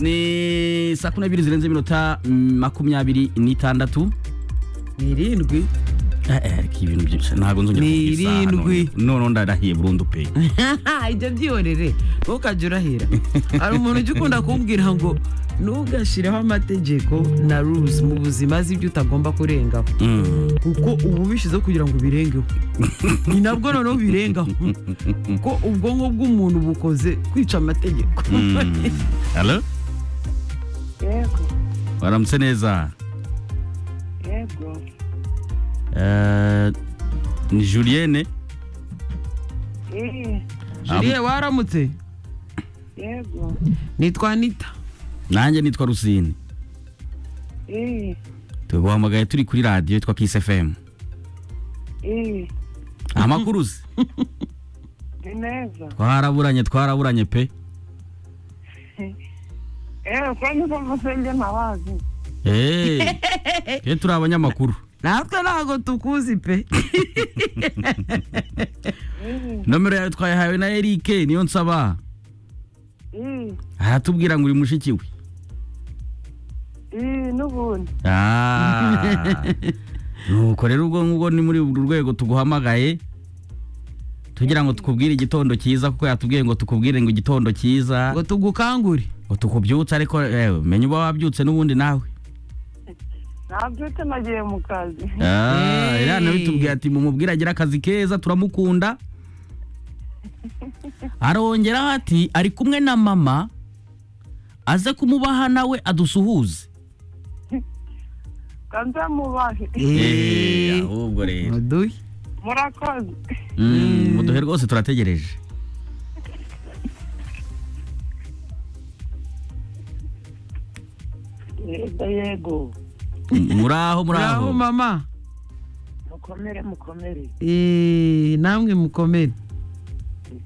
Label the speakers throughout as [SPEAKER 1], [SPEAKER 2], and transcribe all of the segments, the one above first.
[SPEAKER 1] ni saa kumi n'ebyiri zirenze iminota mm, makumyabiri n'itandatu
[SPEAKER 2] ni irindwi
[SPEAKER 1] Eh, eh, ariko ibintu byinshi ntabwo nzongera
[SPEAKER 2] Ni
[SPEAKER 1] kuvuga isaha
[SPEAKER 2] irindwi.
[SPEAKER 1] none. none ndarahiye burundu pe
[SPEAKER 2] ibyo byihorere ntukajya urahira hari umuntu ujya ukunda kumbwira ngo ntugashireho amategeko na rules mu buzima azi ibyo utagomba kurengaho
[SPEAKER 1] Mm.
[SPEAKER 2] kuko uba ubishyizeho kugira ngo ubirengeho ni nabwo noneho ubirengaho kuko ubwonko bw'umuntu bukoze kwica amategeko
[SPEAKER 1] Mm. Hello?
[SPEAKER 3] yego
[SPEAKER 1] waramutse neza
[SPEAKER 3] yego
[SPEAKER 1] Eh, ni julienne
[SPEAKER 3] Eh,
[SPEAKER 2] juriye waramutse
[SPEAKER 3] yego
[SPEAKER 2] nitwa anita
[SPEAKER 1] nanjye nitwa rusine
[SPEAKER 3] Eh,
[SPEAKER 1] tuguhamagaye turi kuri radiyo yitwa kisi fm
[SPEAKER 3] eh,
[SPEAKER 1] amakuru uzi
[SPEAKER 3] ni neza
[SPEAKER 1] twaraburanye twaraburanye pe
[SPEAKER 3] ewe ko niko mvuze njye ntabazi
[SPEAKER 1] Eh, twe turi abanyamakuru
[SPEAKER 2] natwe ntabwo tukuzi pe
[SPEAKER 3] Eh,
[SPEAKER 1] nomero yawe twayihawe na erike niyo nsaba
[SPEAKER 3] eh,
[SPEAKER 1] aratubwira ngo uri mushiki we
[SPEAKER 3] eh, n'ubundi
[SPEAKER 1] Ah. nuko rero ubwo ngubwo ni muri uru rwego tuguhamagaye tugira ngo tukubwire igitondo cyiza kuko yatubwiye ngo tukubwire ngo igitondo cyiza
[SPEAKER 2] ngo tugukangure
[SPEAKER 1] ngo tukubyutse ariko eh, menya uba wabyutse n'ubundi nawe
[SPEAKER 3] nabyutse nagiye mu kazi
[SPEAKER 1] Ah,
[SPEAKER 2] Hey.
[SPEAKER 1] era nabitubwiye ati mumubwire agira akazi keza turamukunda arongeraho ati ari kumwe na mama aze kumubaha nawe adusuhuze
[SPEAKER 3] kanze mubahe
[SPEAKER 1] Eh, ahubwo rero
[SPEAKER 2] muduhe
[SPEAKER 3] murakoze
[SPEAKER 1] Mm, muduhe rwose turategereje
[SPEAKER 3] yego yego
[SPEAKER 1] muraho muraho
[SPEAKER 2] muraho mama
[SPEAKER 3] mukomere mukomere
[SPEAKER 2] Eh, namwe mukomere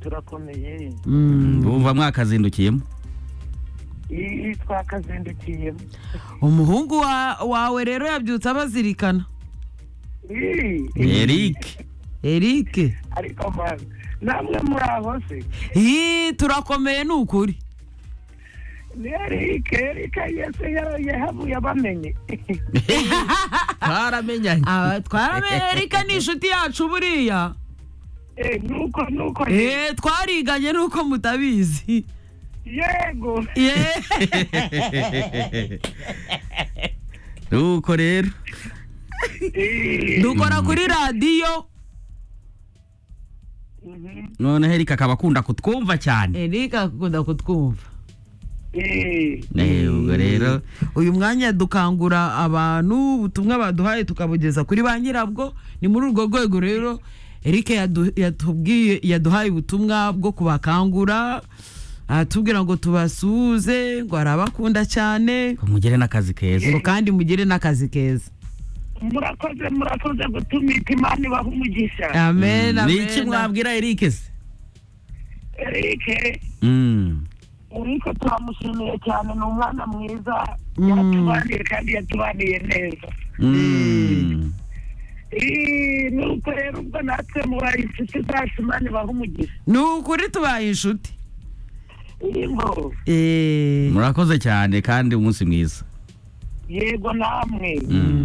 [SPEAKER 3] turakomeye
[SPEAKER 2] Mm,
[SPEAKER 1] bumva mwakazindukiyemo
[SPEAKER 3] Eh, twakazindukiyemo
[SPEAKER 2] umuhungu wa- wawe rero yabyutse abazirikana
[SPEAKER 3] Eh,
[SPEAKER 1] eric
[SPEAKER 2] erike
[SPEAKER 3] ariko mwana namwe muri abo se
[SPEAKER 2] Ih, turakomeye ni ukuri
[SPEAKER 3] ni erike erike yese yara- yahavuye abamenye
[SPEAKER 1] twaramenyanye
[SPEAKER 2] Aba- twaramenye erike ni inshuti yacu buriya
[SPEAKER 3] Eh, nuko nuko
[SPEAKER 2] Eh, twariganye nuko mutabizi
[SPEAKER 3] yego
[SPEAKER 2] Eh,
[SPEAKER 1] nuko rero
[SPEAKER 2] dukora kuri radiyo
[SPEAKER 1] noneho eric akaba akunda kutwumva cyane
[SPEAKER 2] erike akunda kutwumva
[SPEAKER 3] Eh,
[SPEAKER 1] Eh, ubwo rero
[SPEAKER 2] uyu mwanya dukangura abantu ubutumwa baduhaye tukabugeza kuri ba nyirabwo ni muri urwo rwego rero erike yadu- yatubwiye yaduhaye ubutumwa bwo kubakangura atubwira ngo tubasuhuze ngo arabakunda cyane
[SPEAKER 1] mugire n'akazi keza
[SPEAKER 2] ngo kandi mugire n'akazi keza
[SPEAKER 3] murakoze murakoze gutuma imana ibaha umugisha
[SPEAKER 2] amen
[SPEAKER 1] ni iki
[SPEAKER 2] amen
[SPEAKER 1] mwabwira eric se
[SPEAKER 3] erike
[SPEAKER 1] Mm.
[SPEAKER 3] erike turamushimiye cyane ni umwana mwiza
[SPEAKER 2] Mm.
[SPEAKER 3] yatubaniye kandi yatubaniye neza
[SPEAKER 1] Mm.
[SPEAKER 3] Eh, nuko rero ubwo natwe mubaye inshuti zacu imana ibaha umugisha
[SPEAKER 2] ni ukuri tubaye inshuti
[SPEAKER 3] yego
[SPEAKER 2] Eh,
[SPEAKER 1] murakoze cyane kandi umunsi mwiza
[SPEAKER 3] yego namwe
[SPEAKER 1] Mm.